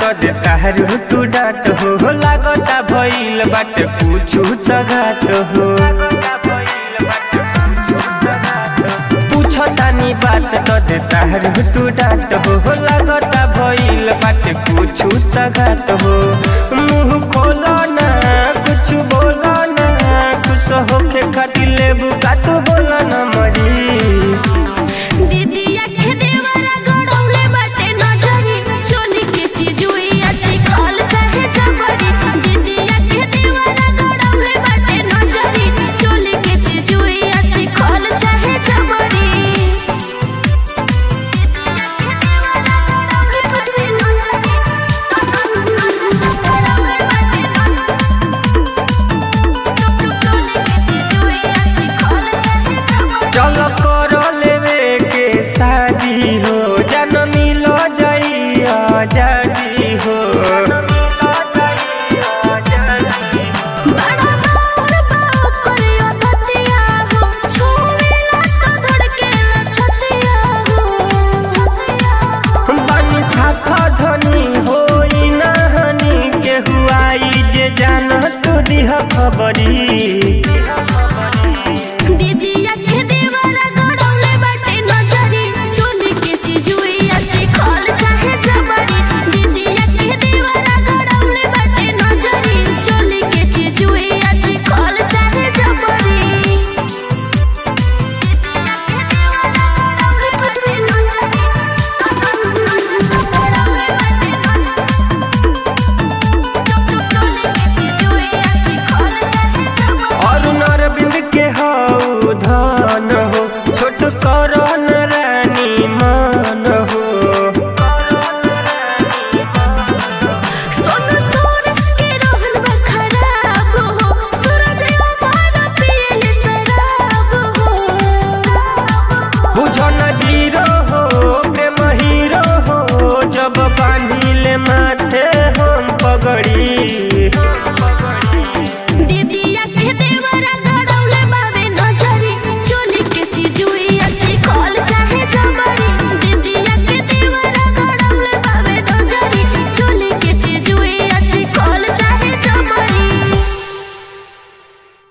तो देता हरू तू डाट हो लागता भइल बाट पूछू त घाट हो पूछतानी बात तो देता हरू तू डाट हो लागता भइल बाट पूछू त घाट हो मुंह खोलो ना कुछ बोलो